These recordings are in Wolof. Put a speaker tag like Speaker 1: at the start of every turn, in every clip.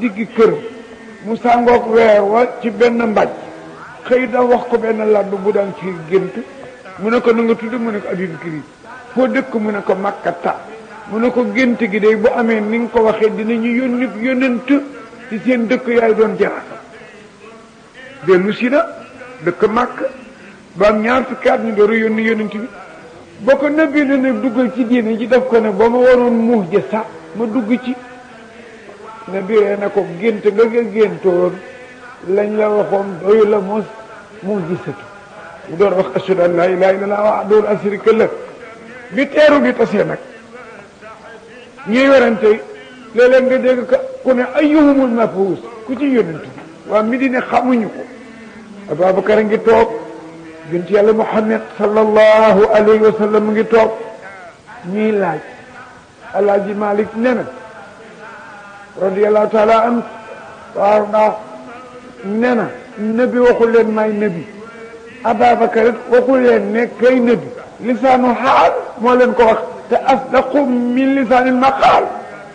Speaker 1: diggi kër mu sàngoog weer wa ci benn mbaj xëy da wax ko benn laddu bu daan ci gént mu ne ko na nga tudd mu ne ko Abubakar foo dëkk mu ne ko Makkata mu ne ko gént gi day bu amee ni nga ko waxee dinañu yónni yónnent ci seen dëkk yaay doon jaraata dellu si na dëkk màkk ba am ñaar fukki at ñu door a yónni yónnent bi boo ko nëbbee na nag duggal ci diine ji def ko ne ba ma waroon muux ja sax ma dugg ci ne biree na ko gént nga nga géntoon lañ la waxoon doyu la mos mu gisatu mu door wax ashhadu an laa ilaaha illallaah wahdahu laa shariika lahu bi teeru bi tasee nag ñuy werante léeg-léeg nga dégg ka ku ne ayyuhumul mab'uus ku ci yónnent bi waa Medina xamuñu ko Ababacar a ngi toog yonent yàlla Muhammad sallallahu alayhi wa sallam ngi toog ñuy laaj Alaaji Malik ne na radiyallahu taala an waaw ndax ne na nabi waxul leen may nabi Ababacar it waxul leen ne kay nabi lisaanu xaal moo leen ko wax te asdaqu min lisaanil maqaal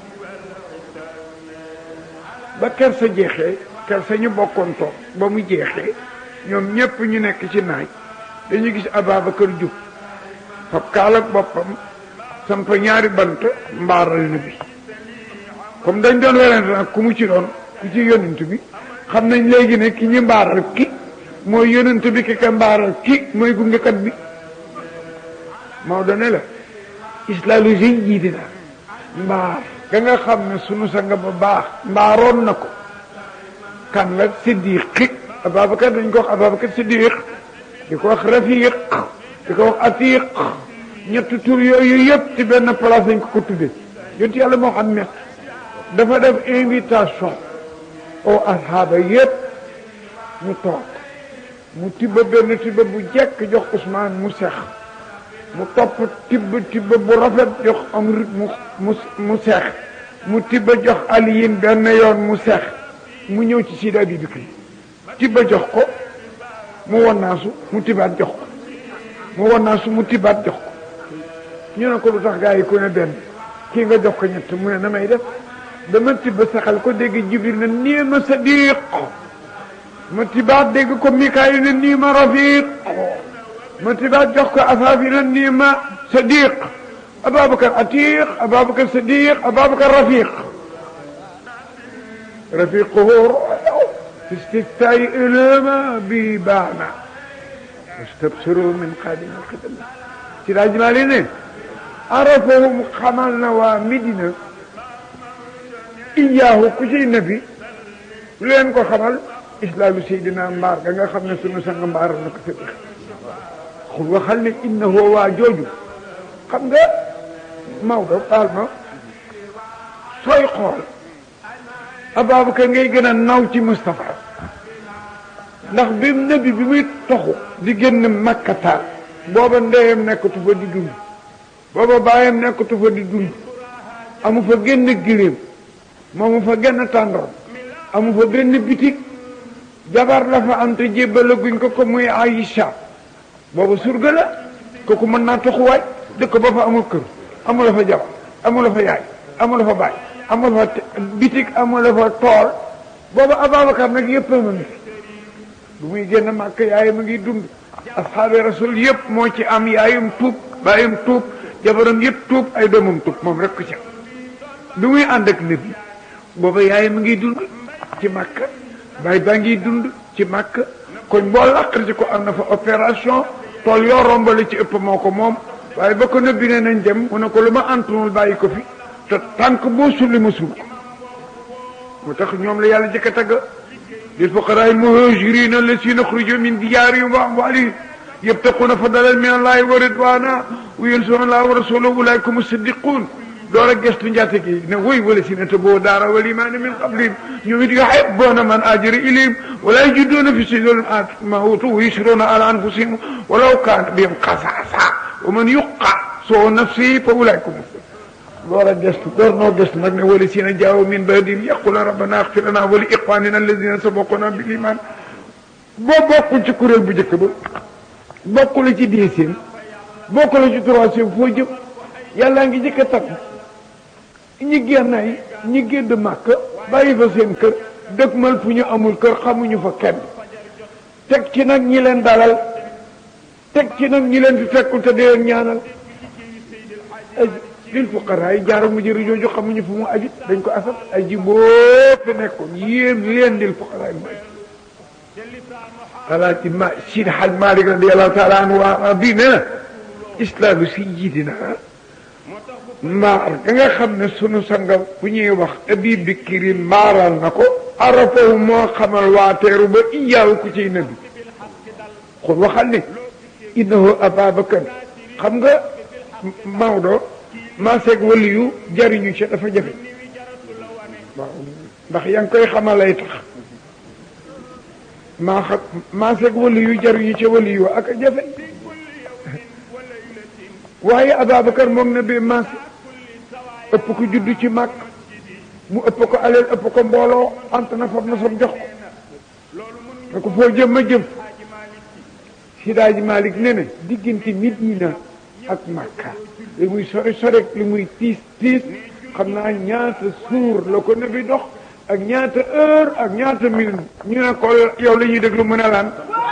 Speaker 1: ba ker sa jeexee ker sa ñu bokkoon toog ba mu jeexee ñoom ñépp ñu nekk ci naaj dañu gis Ababacar jub fab kaal ak boppam samp ñaari bant mbaaral na bi comme dañ doon werante nag ku mu ci doon ku ci yonent bi xam nañ léegi ne ki ñu mbaaral ki mooy yonent bi ki ka mbaaral ki mooy gungekat bi Maodo ne la islaalu seen jiiti daal mbaar ga nga xam ne sunu sang ba baax mbaaroon na ko kan la siddiq Ababacar dañ ko wax Ababacar siddiq di ko wax rafiq di ko wax atiq ñetti tur yooyu yëpp ci benn place dañ ko ko tudde yonti yàlla Muhammad dafa def invitation au ashaaba yëpp ñu toog mu tibba benn tibba bu jekk jox Ousmane mu sex mu topp tibb tibb bu rafet jox Amr mu mu mu seex mu tibb jox Aliyin benn yoon mu seex mu ñëw ci Sidi Abubakar tibba jox ko mu wonnaasu mu tibaat jox ko mu wonnaasu mu tibaat jox ko ñu ne ko lu tax gaa yi ku ne benn kii nga jox ko ñett mu ne na may def dama tibb saxal ko dégg Jibril ne nii ma sadiq ma tibaat dégg ko Mikaayil ne nii ma rafiq ma tibaat jox ko asaafi na nii ma sadiq Ababacar atiq Ababacar sadiq Ababacar rafiq rafiquhu fi istiftaai ilama bi baana wastabsiru min qadim alqidam ci laaj maa li ne arafahum xamal na waa Medina iyaahu ku ciy nabi lu leen ko xamal islaamu seydina mbaar ga nga xam ne sunu sang mbaar na ko sadiq xul waxal ne innahu waa jooju xam nga Maodo baal ma sooy xool Ababacar ngay gën a naw ci Moustapha ndax bi nabi bi muy toxu di génn makkata booba ndeyam nekkatu fa di dund booba baayam nekkatu fa di dund amu fa génn giléem moomu fa genn tàndoor amu fa benn bitig jabar la fa am te jébbala guñ ko ko muy Aïcha boobu surga la kooku mën naa toxuwaay dëkk ba fa amul kër amul fa jabar amul fa yaay amul fa baay amul fa bitig amul fa tool boobu Ababacar nag yëpp a ngi bu muy génn màkk yaayam a ngi dund asxaabi rasul yëpp moo ci am yaayum tuub baayum tuub jabaram yëpp tuub ay doomam tuub moom rek ko ca bi muy ànd ak nabi booba yaayam a ngi dund ci màkk baay baa ngi dund ci màkk koñ boo làqal ci ko am na fa opération tool yoo rombale ci ëpp moo ko moom waaye ba ko nëbbi ne nañ dem mu ne ko lu ma antunul bàyyi ko fi te tànk boo sulli ma sul ko moo tax ñoom la yàlla jëkk a tagg lil fuqaraa muhaajiriin allaziina uxrijuu min diyaarihim wa amwaalihim yabtaquuna fadlan min allaahi wa ridwaana wa yansuruuna allaaha wa rasuulahu ulaa'ika humu siddiquun door a gestu njaate gi ne woy wala si ne te boo daara wal imaana min qablihim ñoom it yuhibbuuna man haajara ilayhim wa laa yajiduuna fi suduurihim maa uutuu wa yu'siruuna alaa anfusihim walaw kaana bihim xasaasa wa man yuuqa shuhha nafsihi fa ulaa'ika humu muflihuun door a gestu door noo gestu nag ne wala si ne jaawu min ba'dihim yaquuluuna rabbanaa ighfir lanaa wa li ixwaaninaa allaziina sabaquunaa bil iimaan boo bokkul ci kuréel bu njëkk ba bokkul ci deuxième bokkul ci troisième foo jëm yàlla ngi njëkk a tagg ñi génn ay ñi génn màkk bàyyi fa seen kër dëkkmal fu ñu amul kër xamuñu fa kenn teg ci nag ñi leen dalal teg ci nag ñi leen fi fekkul te di leen ñaanal ay lil fuqaraa yi jaara mu jëri jooju xamuñu fu mu aju dañ ko asal ay ji boo fi nekkoon yéen leen lil fuqaraa yi mu aju alaaji ma Sidi Haj Malik radiyallahu taala anhu waa bii nee na islaamu sayyidina maar ga nga xam ne sunu sanga bu ñuy wax abi bikiri maaral na ko arafahu moo xamal waateeru ba iyaaw ku ciy nabi xul waxal ne innahu ababakar xam nga Maodo maaseeg wali yu jariñu ci dafa jafe waaw ndax yaa ngi koy xamalay tax maa xam maaseeg wali yu jariñu ca wali yu ak a jafe waaye Ababacar moom na bi maase ëpp ko juddu ci màkk mu ëpp ko aleel ëpp ko mbooloo ant na fab na sam jox ko ne ko foo jëm ma jëm Sidaaji Malik ne ne diggante Medina ak Makka li muy sori sori li muy tiis tiis xam naa ñaata suur la ko ne bi dox ak ñaata heure ak ñaata minute ñu ne ko yow la ñuy déglu mën a laan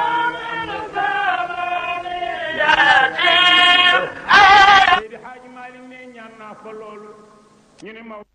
Speaker 2: Seydi Haaji Maalik ne ñaan naa fa loolu ñu ne ma